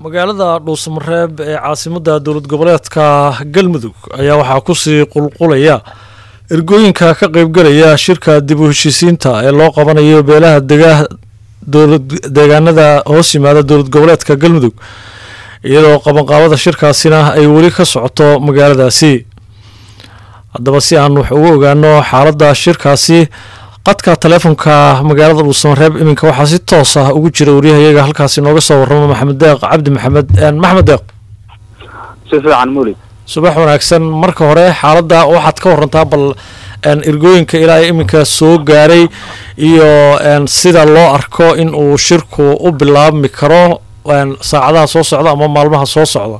magaalada dhuusamareeb ee caasimadda dowlad goboleedka galmudug ayaa waxaa kusii qulqulaya ergooyinka ka qeybgalaya shirka dib u heshiisiinta ee loo qabanayo beelaha deegaanada hoos yimaada dowlad goboleedka galmudug iyadoo qabanqaabada shirkaasina ay weli ka socoto magaaladaasi haddaba si aan wax ugu ogaano xaaladda shirkaasi qadka taleefonka magaalada dhuusamareeb iminka waxaa si toos ah ugu jira waryahayaga halkaasi nooga soo waramo maxamed deeq cabdi maxamed maxamed deeq si fiican mulid subax wanaagsan marka hore xaaladda waxaad ka warantaa bal ergooyinka ilaa iminka soo gaaray iyo sida loo arko in uu shirku u bilaabmi karo saacadaha soo socda ama maalmaha soo socda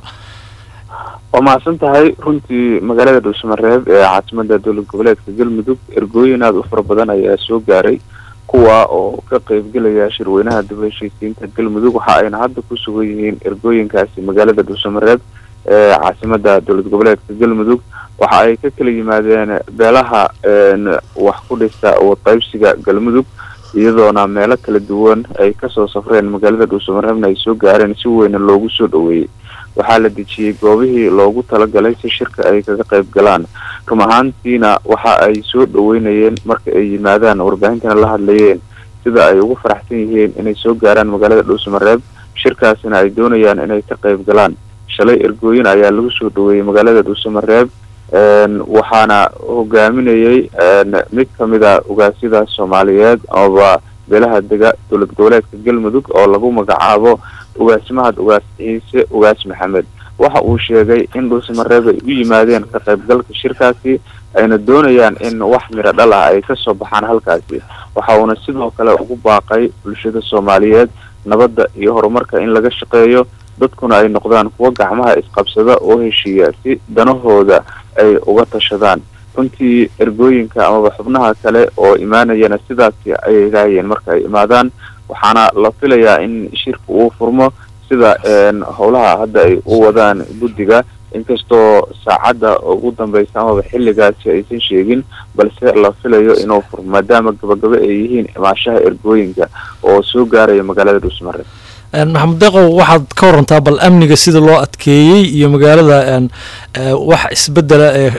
waa mahadsan tahay runtii magaalada dhuusamareeb ee caasimada dowlad goboleedka galmudug ergooyin aada u fara badan ayaa soo gaaray kuwa oo ka qeybgelaya shirweynaha dib heshiisiinta galmudug waxa ayna hadda ku sugan yihiin ergooyinkaasi magaalada dhuusamareeb ee caasimada dowlad goboleedka galmudug waxa ay ka kala yimaadeen beelaha wax ku dhisa wadqaybsiga galmudug iyadoona meelo kala duwan ay kasoo safreen magaalada dhuusamareebna ay soo gaareen si weyna loogu soo dhaweeyey waxaa la dejiyey goobihii loogu talagalay si shirka ay kaga qayb galaan rum ahaantiina waxa ay soo dhaweynayeen marka ay yimaadaan warbaahintana la hadlayeen sida ay ugu faraxsan yihiin inay soo gaaraan magaalada dhuusamareeb shirkaasina ay doonayaan inay ka qayb galaan shalay ergooyin ayaa lagu soo dhaweeyey magaalada dhuusamareeb waxaana hogaaminayey mid kamid a ugaasyada soomaaliyeed amaba beelaha dega dowlad goboleedka galmudug oo lagu magacaabo ugaasmahad ugaas ciise ugaas maxamed waxa uu sheegay in dhuusamareeb ay u yimaadeen ka qaybgalka shirkaasi ayna doonayaan in wax miro dhal ah ay kasoo baxaan halkaasi waxa uuna sidoo kale ugu baaqay bulshada soomaaliyeed nabadda iyo horumarka in laga shaqeeyo dadkuna ay noqdaan kuwo gacmaha isqabsada oo heshiiya si danahooda ay uga tashadaan runtii ergooyinka amaba xubnaha kale oo imaanayana sidaasi ayay raayeen marka ay imaadaan waxaana la filayaa in shirka uu furmo sida howlaha hadda ay u wadaan guddiga inkastoo saacadda ugu dambeysa amaba xilligaasi aysan sheegin balse la filayo inuu furmo maadaama gabagabo ay yihiin imaashaha ergooyinka oo soo gaaraya magaalada dhuusmare maxamed deeqow waxaad ka warantaa bal amniga sida loo adkeeyey iyo magaalada wax isbedela ee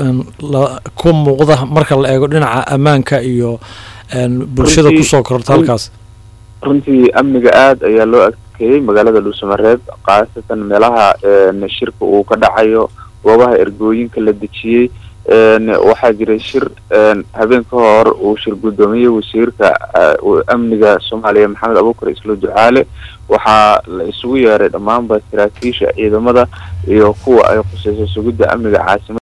ku muuqda marka la eego dhinaca ammaanka iyo bulshada kusoo kororta halkaas runtii amniga aada ayaa loo adkeeyey magaalada dhuusamareeb khaasatan meelaha shirka uu ka dhacayo goobaha ergooyinka la dejiyey waxaa jiray shir habeen ka hor uu shir guddoomiyey wasiirka amniga soomaaliya maxamed abuukar islo ducaale waxaa la isugu yeeray dhammaanba saraakiisha ciidamada iyo kuwa ay khuseyso sugidda amniga caasimada